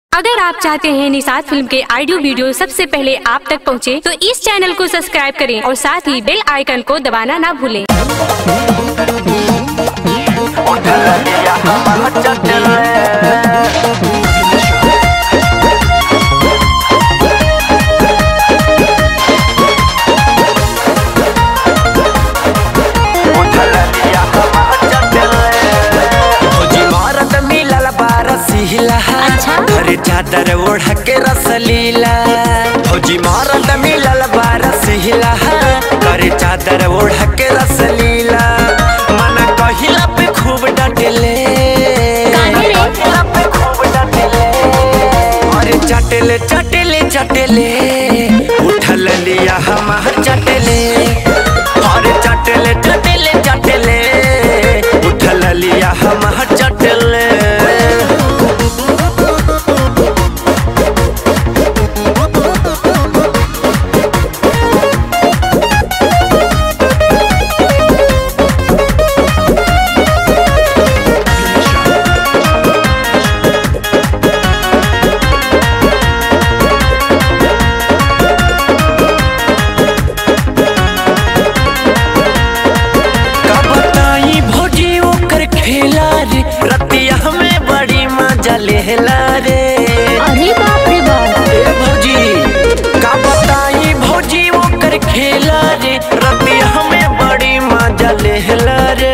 अगर आप चाहते हैं निषाद फिल्म के ऑडियो वीडियो सबसे पहले आप तक पहुंचे, तो इस चैनल को सब्सक्राइब करें और साथ ही बेल आइकन को दबाना ना भूलें। फौजी मारत मिलल बारसीला अच्छा? अरे चादर ओढ़ के रसलीला फौजी मारत मिलल बारसीला अरे चादर ओढ़ के रसलीला मन कहिला पे खूब डटले काहे रे? कहिला पे खूब डटले अरे चटले चटले चटले उठल लिया हम चटले अरे चटले चटले चटले उठल लिया हम चटले का बताई भोजी ओकर खेला रे रतिया हमें बड़ी मजा लेला रे अरे बाप रे बाप ए भौजी का बताई भौजी ओकर खेला रे रतिया हमें बड़ी मजा लेला रे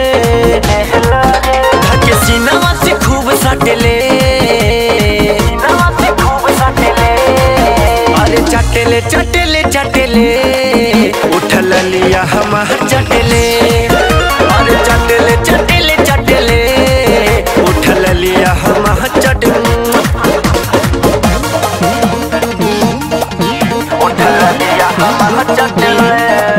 धके सीनावा से खूब सटले सीनावा से खूब सटले अरे चटले चटले चटले उठल लिया हम चटले अरे चटले चटले चटले उठल लिया हम चटले उठल लिया हम चटले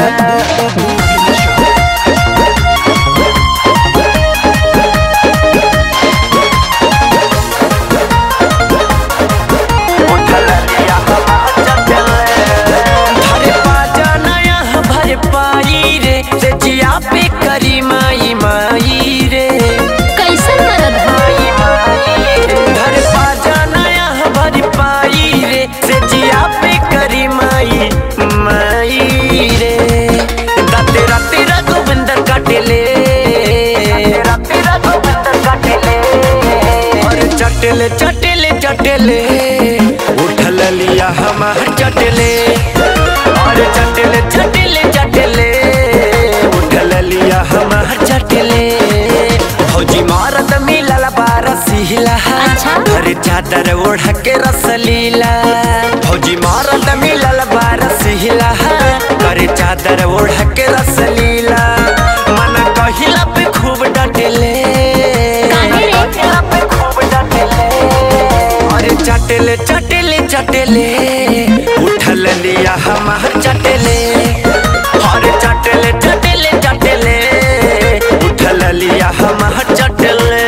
भरे पाजा नया भर पाई रे से जिया पे करी माई माई रे कैसन मदद माई माई रे भरे पाजा नया भर पाई रे से जिया पे करी माई माई रे दाते राते रघुविंदर काटेले राते रघुविंदर काटेले और चटले चटले चटले उठल लिया हम चटले और चटले चटले चटले उठल लिया हम चटले भौजी मारत मिलल बारसीला अच्छा? अरे चादर ओढ़ के रसलीला भौजी मारत मिलल बारसीला अरे चादर ओढ़ के रसलीला मन कहिला पे खूब डटले काहे रे? कहिला पे खूब डटले अरे चटले चटले चटले उठल लिया हम चटले अरे चटले चटले चटले उठल लिया हम चटले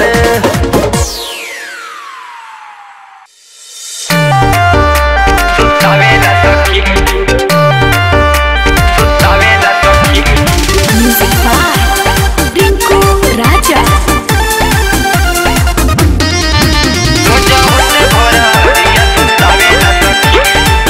सुतावेला सखी सुतावेला सखी म्यूजिक बाय रिंकू राजा मुझे मुझे भरा दिया सुतावेला सखी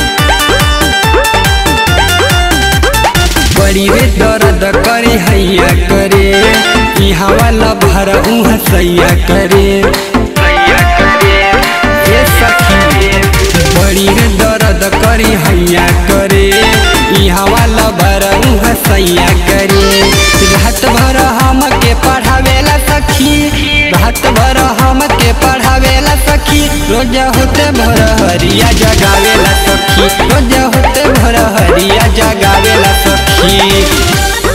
बड़ी रे दर्द करे हैया करे यहाँ वाला भर उहाँ सैया करे सैया करे ये सखी बड़ी रे दर्द करे हैया करे यहाँ वाला भर उहाँ सैया करे रात भर हमके पढ़ावेला सखी रात भर हमके पढ़ावेला सखी रोज होते भर हरिया जगावेला सखी रोज होते भर हरिया जगावेला सखी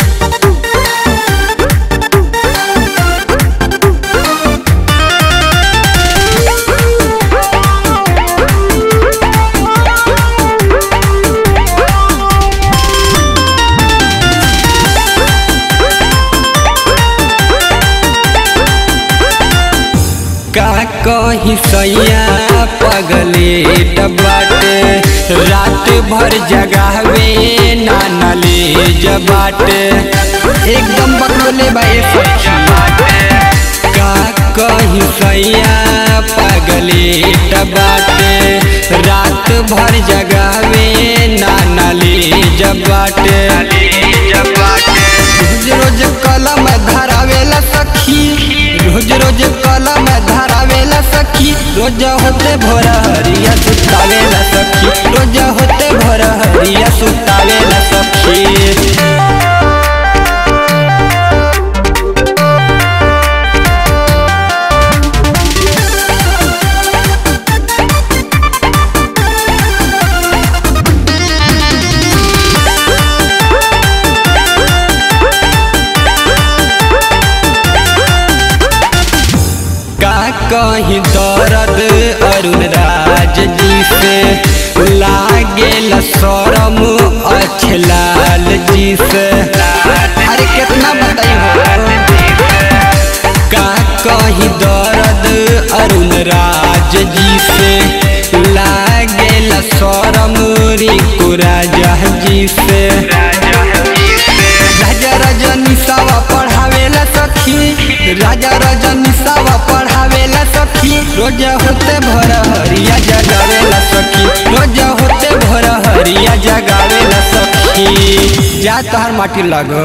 का कही सैया पगले बाटे रात भर जगावे नाना ले जबाटे एकदम बकलोले बाए सखी का कहीं सैया पगलेट बाटे रात भर जगावे नानाली जब बाटे रोज रोज कलम धरावेला सखी रोज रोज कलम धरावेला सखी रोज होते भोर हरिया सुतावेला सखी रोज होते भोर हरिया सुतावेला सखी का कहीं दर्द अरुण राज जी से लागेला शरम अछलाल जी से अरे कितना बताई हो का कहीं दर्द अरुण राज जी से लागेला शरम रिंकू राजा जी से राजा रजनी सावा पढ़ावेला सखी राजा रजनी सावा पढ़ावेला सखी रोज होते भोर हरिया जगावेला सखी रोज होते भोर हरिया जगावेला सखी जा तोहर माटी लगो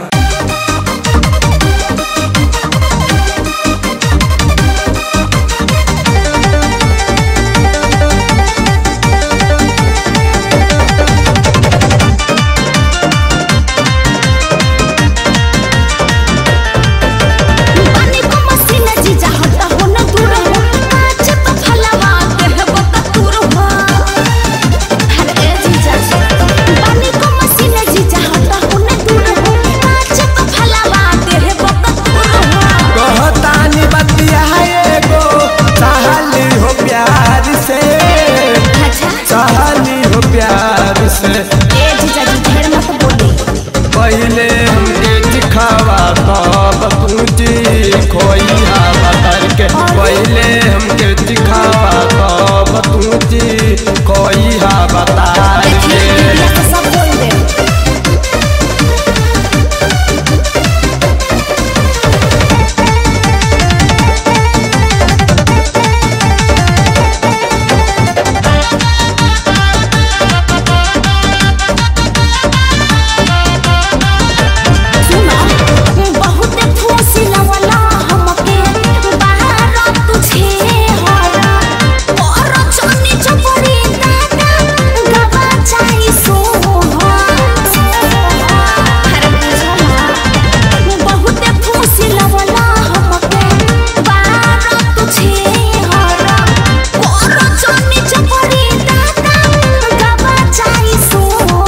पानी को मसीना जीजा हटा हो न दूर हो काच तो फलवा के है बता दूर हो हर ए जीजा पानी को मसीना जीजा हटा हो न दूर हो काच तो फलवा के है बता दूर हो कहतानी बतिया एगो चाहली हो प्यार से अच्छा चाहली हो प्यार से ए जीजा जी ढेर मत बोली पहले हमके दिखावा तब तुझी खोइहा बतर के पहले हमके दिखावा तब तुझी खोइहा बतार देखिए के दीदिया तो सब बोल दे सुना बहुत खुशी लवला हमके बाहर तुझे हरा और चनी चपड़ी दादा गवा चाही सो हर बुझला बहुत खुशी लवला हमके बाहर तुझे हरा और चनी चपड़ी दादा गवा चाही सो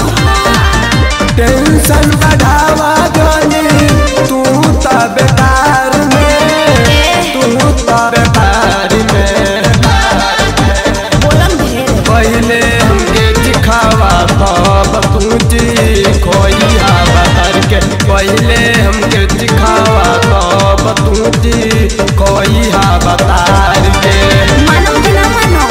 टेंशन बढ़ावा गनी तू त बेकार में तू त बेकार में बोलम ढेर पहले हमके दिखावा तब तुझी खोइहा बतर के पहले हमके दिखावा तब तुझी खोइहा बतार के मानो कि ना मानो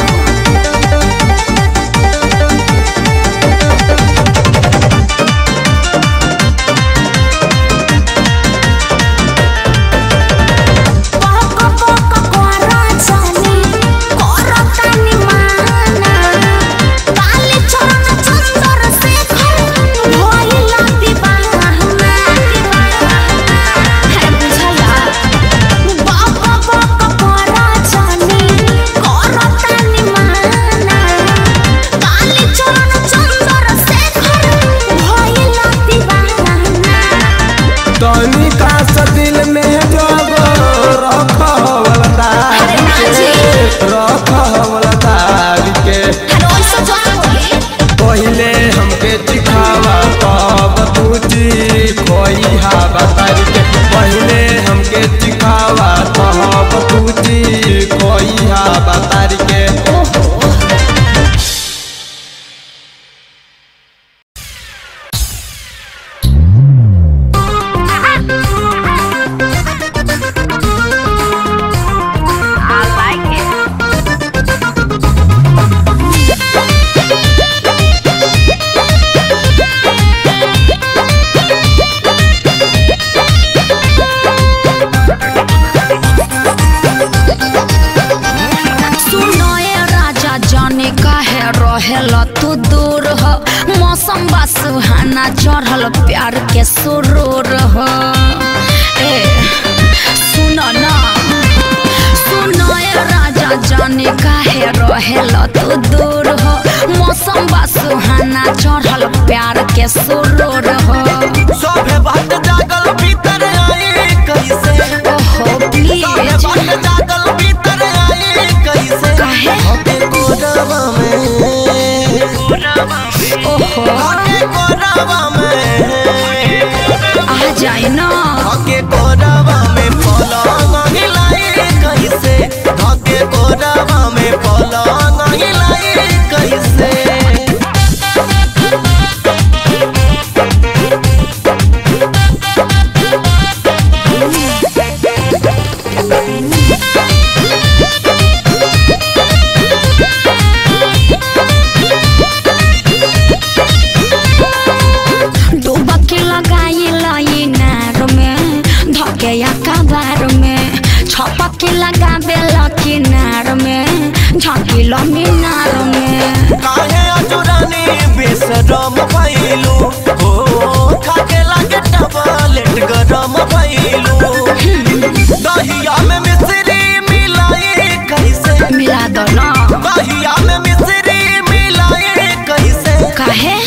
तू दूर हो मौसम बा सुहाना चढ़ल प्यार के सुरूर हो ए सुन ना सुन ए राजा जाने काहे रहेल तू दूर हो मौसम बा सुहाना चढ़ल प्यार के सुरूर हो सभे बात जागल भीतर आई कैसे ओहो सभे प्लीज बात जागल भीतर आई कैसे काहे? हके कोरवा में ओहो हके कोरवा में आ जाए ना हके कोरवा में पलंग हिलाई कैसे हके कोरवा में पलंग हिलाई कैसे डुबकी लगाई लाई नार में धके या कबार में छपकी लगाबे लकी नार में झकिल मीनार में काहे अजुरानी बेसरम भइलू हो खाके लागे टबलेट गरम भइलू दहिया में मिश्री मिलाई कैसे मिला दो ना दहिया में मिश्री मिलाई कैसे काहे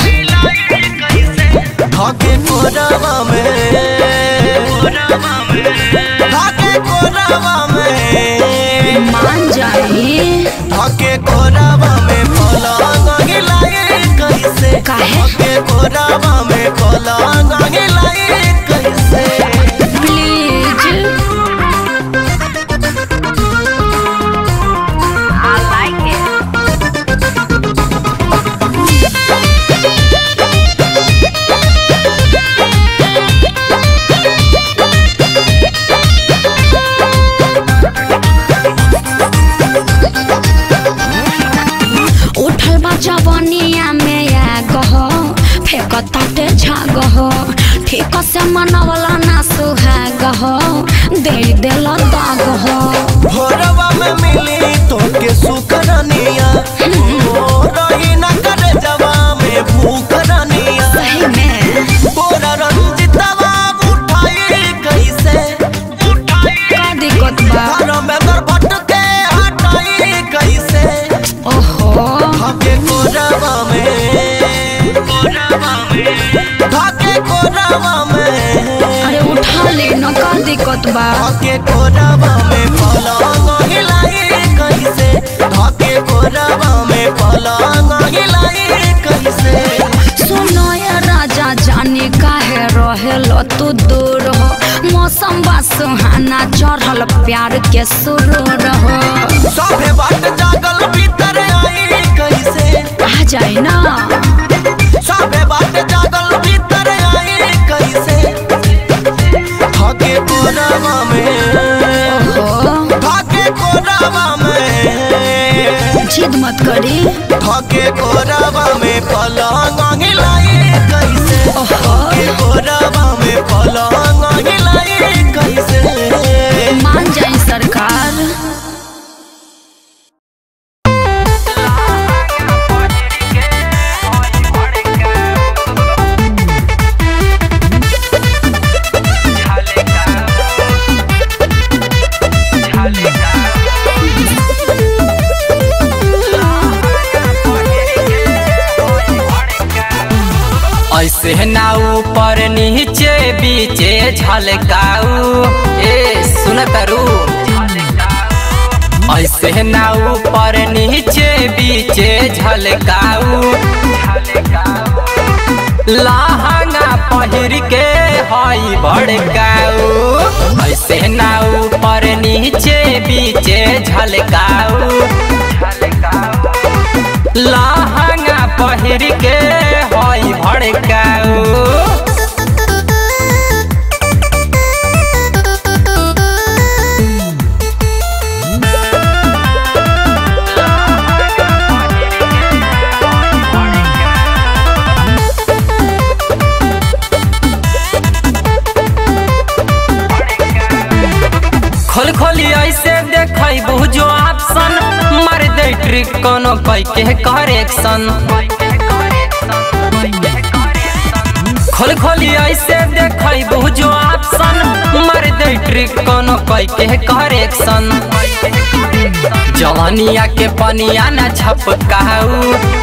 धाके कोरवा में धाके कोरवा में मान जाई धाके कोरवा में पलंग हिलाई कैसे काहे? धाके कोरवा में पलंग हिलाई कैसे प्लीज उठल बा जवनिया में आ गहो फेक ताटे झाग हो ठीक से मनवला ना सुहाग हो दे देल दाग हो भोरवा में मिली तोके सुकरनिया ओ रही न करे जवा में भूकरनिया सही में तोरा रंजितवा उठाई कैसे का दिक्कत बा घर में बरबट के हटाई कैसे ओहो धाके कोरवा में धाके कोरवा में अरे उठा ले न का दिक्कत बा धाके कोरवा में पलंग हिलाई कैसे धाके कोरवा में पलंग हिलाई कैसे सुनो ये राजा जाने काहे रहेल तू दूर हो मौसम बा सुहाना चढ़ल प्यार के सुरूर हो सभे बात जागल भीतर आई कैसे आ जाए ना सभे बात जागल भीतर आई कैसे धाके कोरवा में ओहो धाके कोरवा में जिद मत करी धाके कोरवा में पलंग हिलाई कैसे धाके कोरवा में पलंग हिलाई कैसे मान जाए सरकार ऐसे ना ऊपर नीचे बीचे झलकाऊ ए सुन करू ऐसे ना ऊपर नीचे बीचे झलकाऊ लहंगा पहिर के हई भड़काऊ ऐसे ना ऊपर नीचे बीचे झलकाऊ लहंगा पहिर के हई भड़काऊ खोल खोली ऐसे देखै बुझो ऑप्शन मार दे ट्रिक कोनो कई के करेक्शन खोल खोली ऐसे देखई बहु जो ऑप्शन मार दे ट्रिक कोनो कई के करेक्शन जवानिया के पनिया न छपकाऊ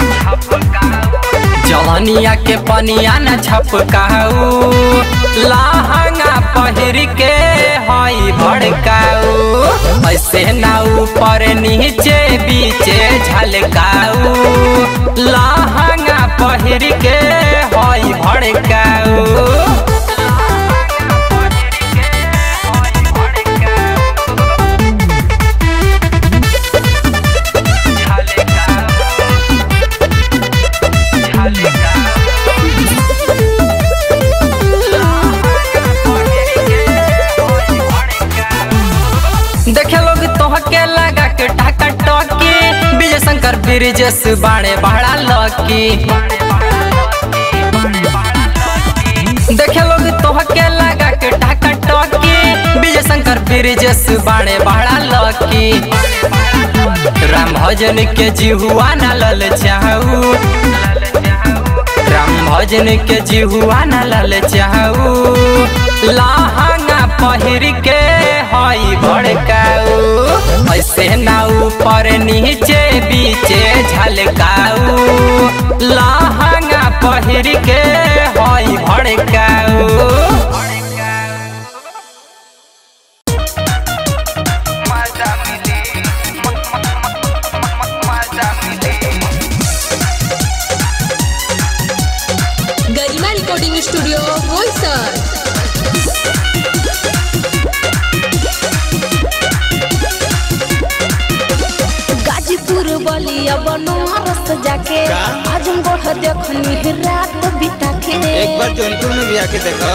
जवानिया के पनिया न छपकाऊ लहंगा पहिर के हई भड़काऊ ऐसे ना ऊपर नीचे बीचे झलकाऊ लहंगा पहिर के हई भड़काऊ देखे लोग तोहके लगा के टाका टॉकी विजय शंकर ब्रिजेश बाड़े बड़ा लकी देखे लोग तोहके लगा के टाका टॉकी विजय शंकर ब्रिजेश बाड़े बड़ा लकी राम भजन के जिहुआ न लल चाहू राम भजन के जिहुआ न लल चाहू लहंगा पहिर के हई भड़काऊ ऐसे ना ऊपर नीचे बीचे झलकाऊ लहंगा पहिर के हई भड़काऊ गरिमा रिकॉर्डिंग स्टूडियो बोईसर गाजीपुर बलिया बनारस जाके आजमगढ़ देखनी रात बिता के एक बार जौनपुर में भी आके देखो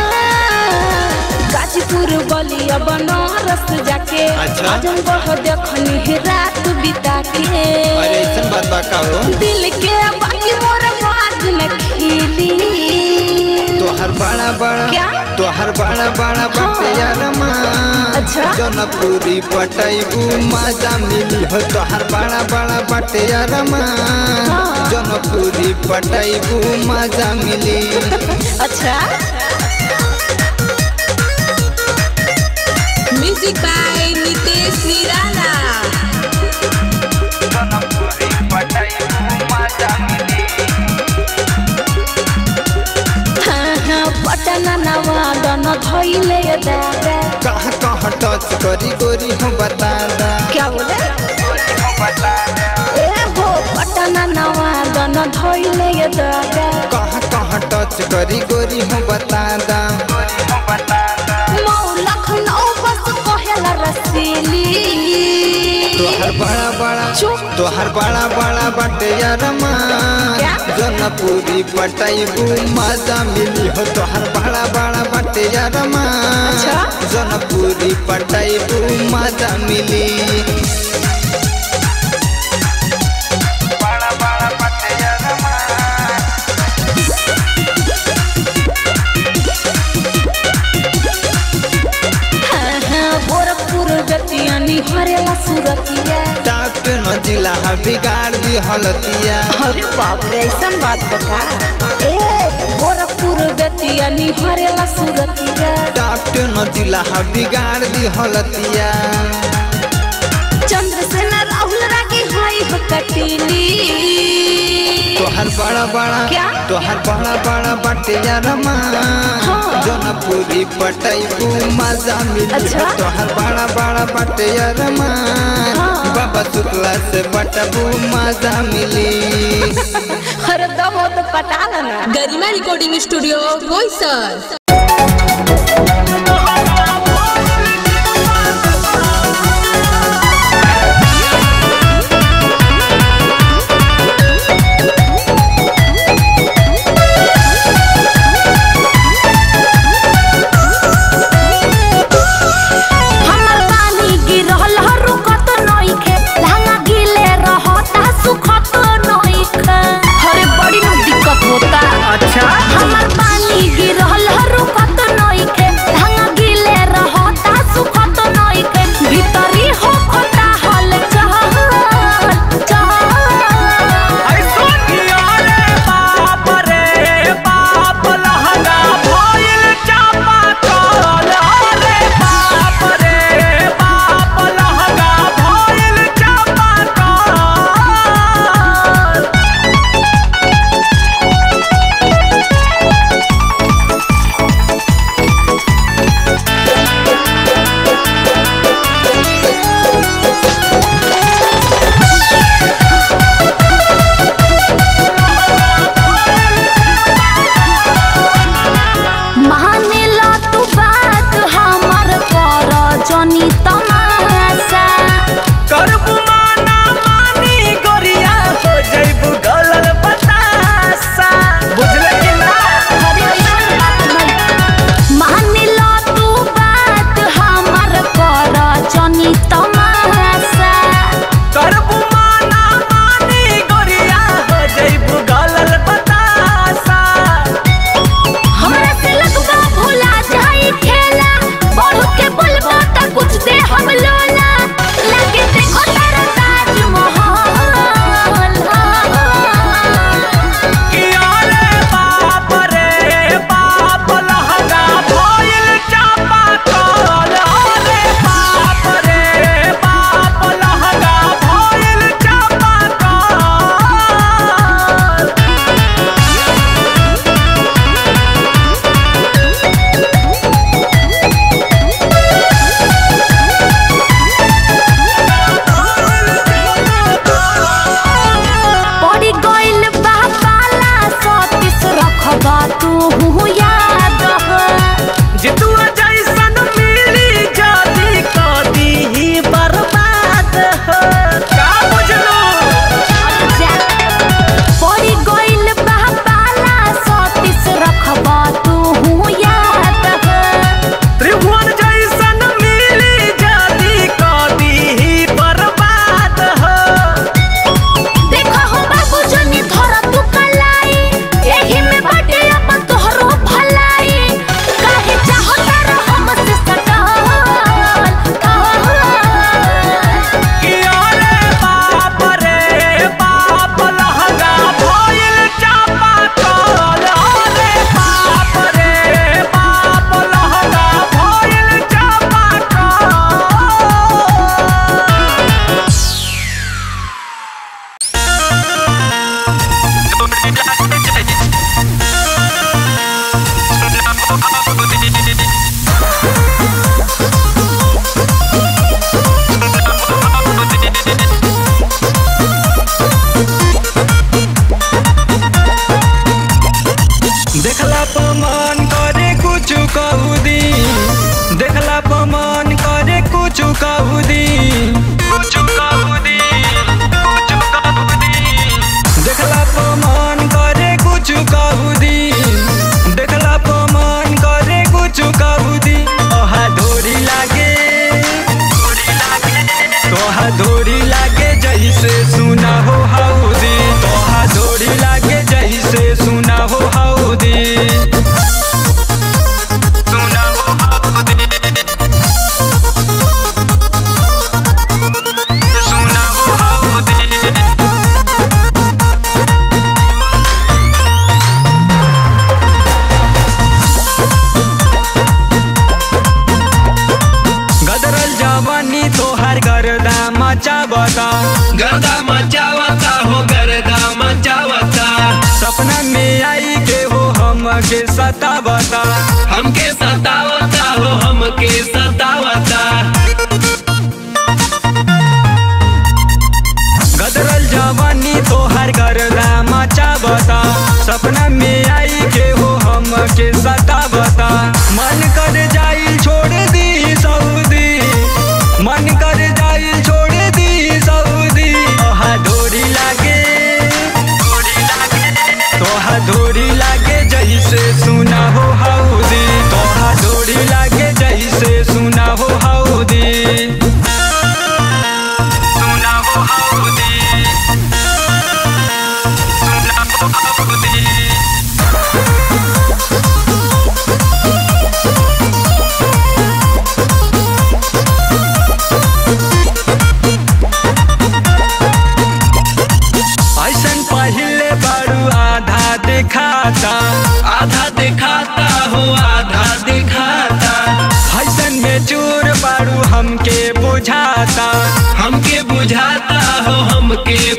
गाजीपुर बलिया बनारस जाके अच्छा। आजमगढ़ देखनी रात बिता के अरे ऐसा बात बा का हो दिल के बाकी मोर बाज में खिली तोहर बड़ा बड़ा क्या? तोहर बड़ा बड़ा बाटे यार अच्छा। जनपुरी पटैबू मजा मिली हो तोहर बड़ा बड़ा बाटे यार जनपुरी पटैबू मजा मिली अच्छा म्यूजिक बाय नितेश निराला हाँ हाँ पटना नवादन धैले दादा कहाँ कहाँ टच करी गोरी हो बता दा क्या बोले ए हो पटना नवादन धैले दादा कहाँ कहाँ टच करी गोरी हो बता दा मौ लखनऊ बस कहेला रसीली तोहर बड़ा बड़ा चुप। तोहर बड़ा बड़ा बाटे यार क्या? जनपुरी पटैबू मजा मिली हो तोहर बड़ा बड़ा बाटे यार अच्छा। जनपुरी पटैबू मजा मिली हाँ हाँ गोरखपुर जतिया निहरेला सुरतिया डॉक्टर न जिला हा बिगाड़ दी हलतिया अरे बाप रे ऐसन बात बता ए गोरखपुर जतिया निहरेला सुरतिया डॉक्टर न जिला हा बिगाड़ दी हलतिया चंद्रसेन राहुल रागी हाई हो कटीली तोहर बड़ा बड़ा क्या? तोहर बड़ा बड़ा बाटे यार हाँ। जनपुरी पटैबू मजा मिली अच्छा। हो तोहर बड़ा बड़ा बाटे यार हाँ। बाबा शुक्ला से बटबू मजा मिली अरे दम हो तो पटा लेना गरिमा रिकॉर्डिंग स्टूडियो बोईसर हमर पानी गिरल ह रुकत नइखे लहंगा गिले रहता सुखत नइखे अरे बड़ी न दिक्कत होता अच्छा हमर पानी गिरल ह रुकत सतावता गर्दा मचावता हो गर्दा मचावता सपना में आई के हो हमके सतावता हमके सतावता हो हमके सतावता गदरल जवानी तोहर गर्दा मचावता सपना में आई के हो हमके सतावता मन कर जाई छोड़ दी सऊदी मन कर जाई छोड़ दी सऊदी तोहा डोरी लागे तोहा डोरी लागे जैसे सुना हो हौदी तोहा डोरी लागे जैसे सुना हो हौदी सुना हो हौदी सुना हो हौदी ऐसन पहले बड़ू आधा दिखाता आधा दिखाता हो आधा दिखाता ऐसन में चूर बड़ू हमके बुझाता हमके बुझाता हो हमके